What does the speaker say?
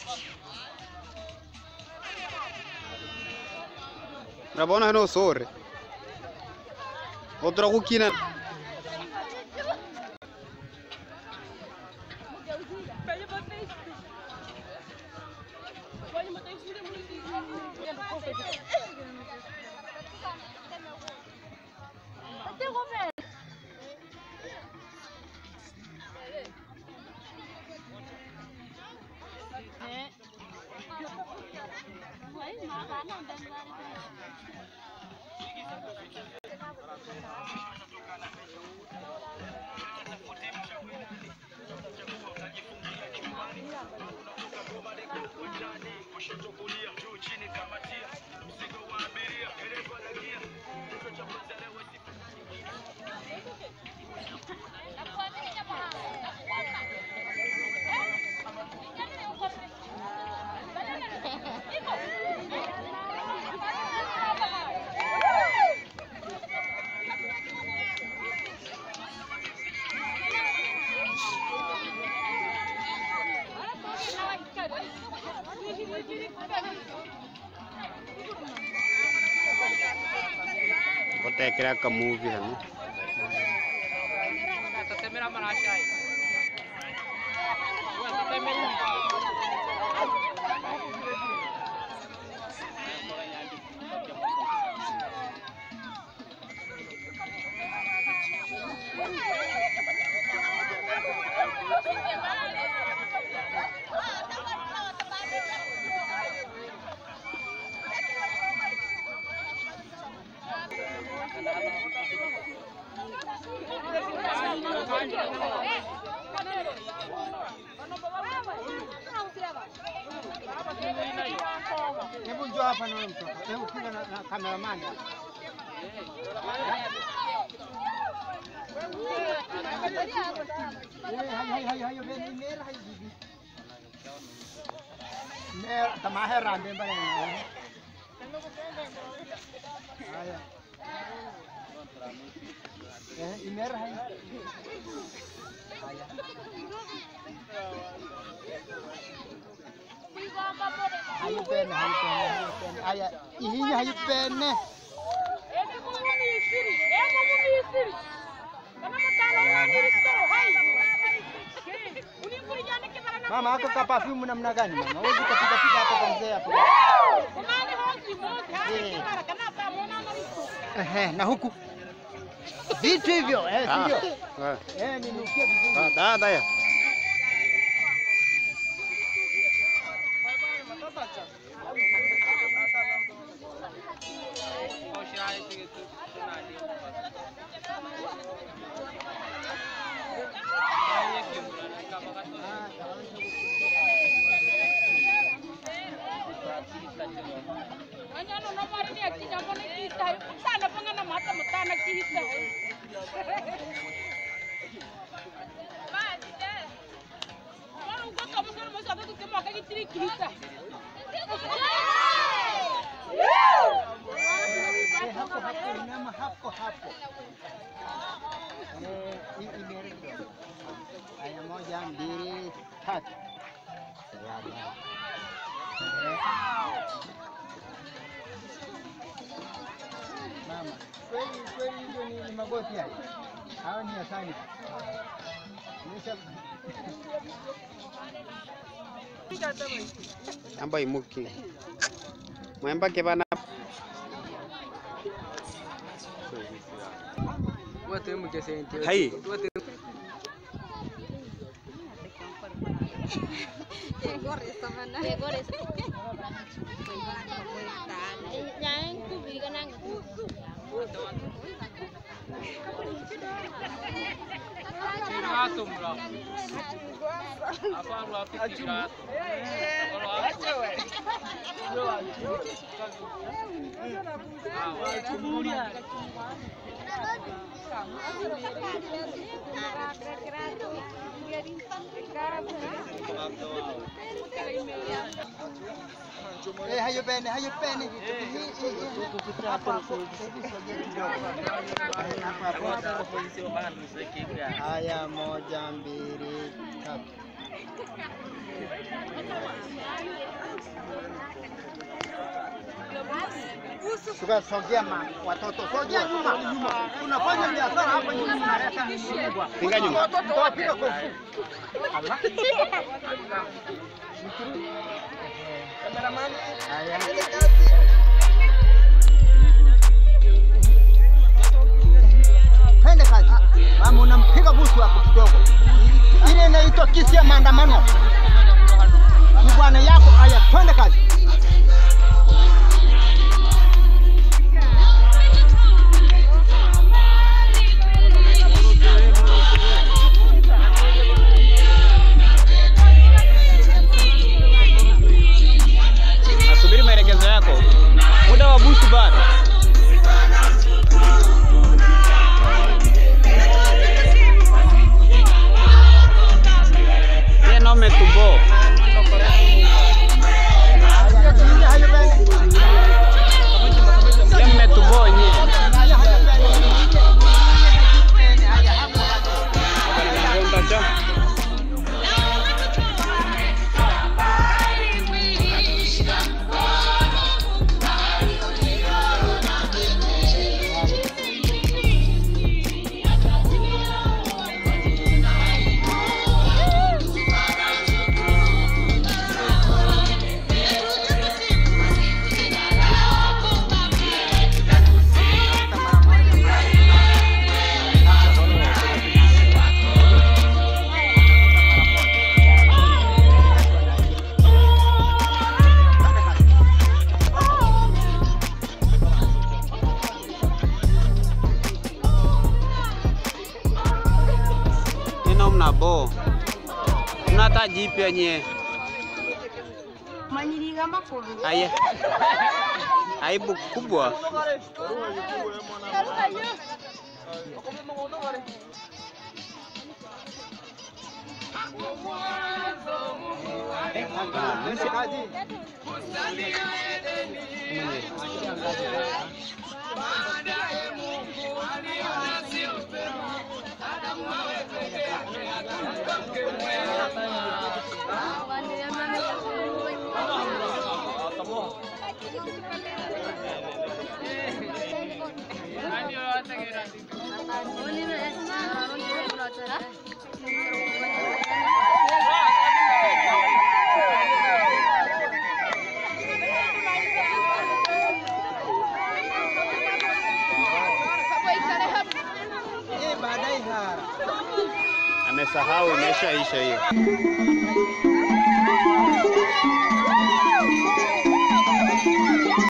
Rabona hano sore. Otra kukina. Kotekera ka movie hano. Tatemera marasha aí. Ué, tatemera. Hebu njoo hapa na wewe mtoto. Hebu piga na, na cameraman hapa. Eh, hayo hayo hayo hayo beni mera hayo bibi. Mera kama hai rande mbele na. Haya. Eh, imera hayo. Haya. Hayo bene, hayo bene, hayo bene. Haya, ihinya hayo bene. Mama ako ka perfume namna gani mama? Wewe ukapiga piga hapo kwa mzee hapo. Ehe, na huku vitu hivyo eh, Ah. sivyo? Ah, Eh, ninukia vizuri. ah, da da ya. Eh, hapo hapo inama hapo hapo. Eh, hii imere kidogo. Haya, moja, mbili, tatu. Salama. Eh. Mama, kweli kweli hizo ni, ni magoti haya. Hawa ni asani. Nisha Amba imuki. Mwemba ke bana. Wote mkesente. Hai. Wote Kirato mura. Apa lu api kirato? Kalau api Eh, hayo bene, hayo bene. Hii, hii, hii. Hapo hapo. Hebu sogea kidogo. Eh, hapo hapo. Haya, moja, mbili, tatu. Tukasogea ma watoto. Sogea nyuma. Tunafanya biashara hapa nyuma tunaleta mbwa. Pinga nyuma. Watoto wapiga kofu. Allah. Haya. Twende kazi. Mama unampiga busu hapo kidogo. Ile inaitwa kisi ya maandamano. Ni bwana yako. Haya, twende kazi. Nasubiri maelekezo yako. Muda wa busu bado. Yeye na umetubo. Yeye mmetubo nyie. Mtacha. Nina mnabo. Mna hata jipya nyie. manyiriga makuru Aya. Aibu kubwa. Nani yoyote kira. Eh, baadaye ha. Amesahau imeshaisha hiyo.